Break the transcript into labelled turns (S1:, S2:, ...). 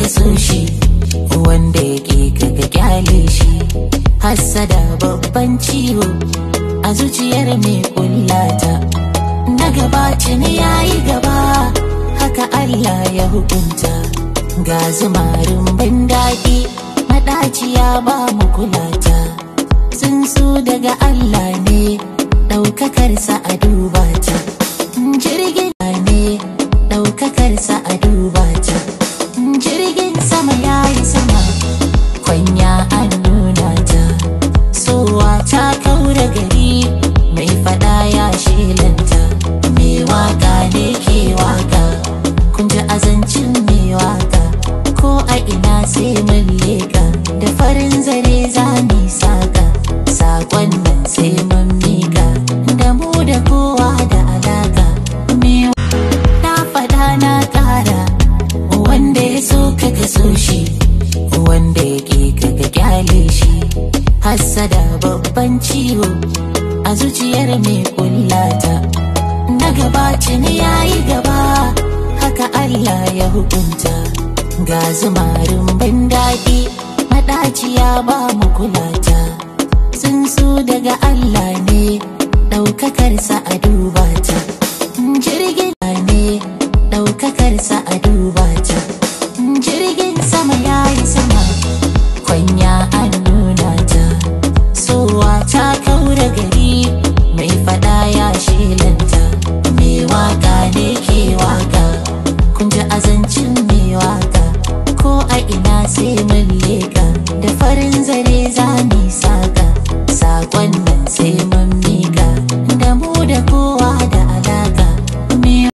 S1: so shi wanda yake kaga kyale shi hassada babban ciwo a zuciyar mai kullata na gabaci ne yayi gaba haka Allah ya hukunta ga zumarin ban daɗi maɗaciya ba mu kulata sun su daga Allah ne ɗaukakarsa a duba ta jirgin ne ɗaukakarsa a duba ta jirgin sama ya yi sama kwanya an nuna ta sowa ta kaura gari mai fada ya shelanta mai waka ne ke waka kun ji azancin mai waka ko a ina sai mun leka da farin zare za mu saka sakon nan sai mun mika da mu da kowa da alaka mai na fada na kara wanda ya so kaga so shi wanda yake kaga kyale shi hassada babban ciwo a zuciyar mai kullata na gabaci ne yayi gaba haka Allah ya hukunta ga zumarin ban daɗi maɗaciya ba mu kulata sun su daga Allah ne ɗaukakarsa a duba ta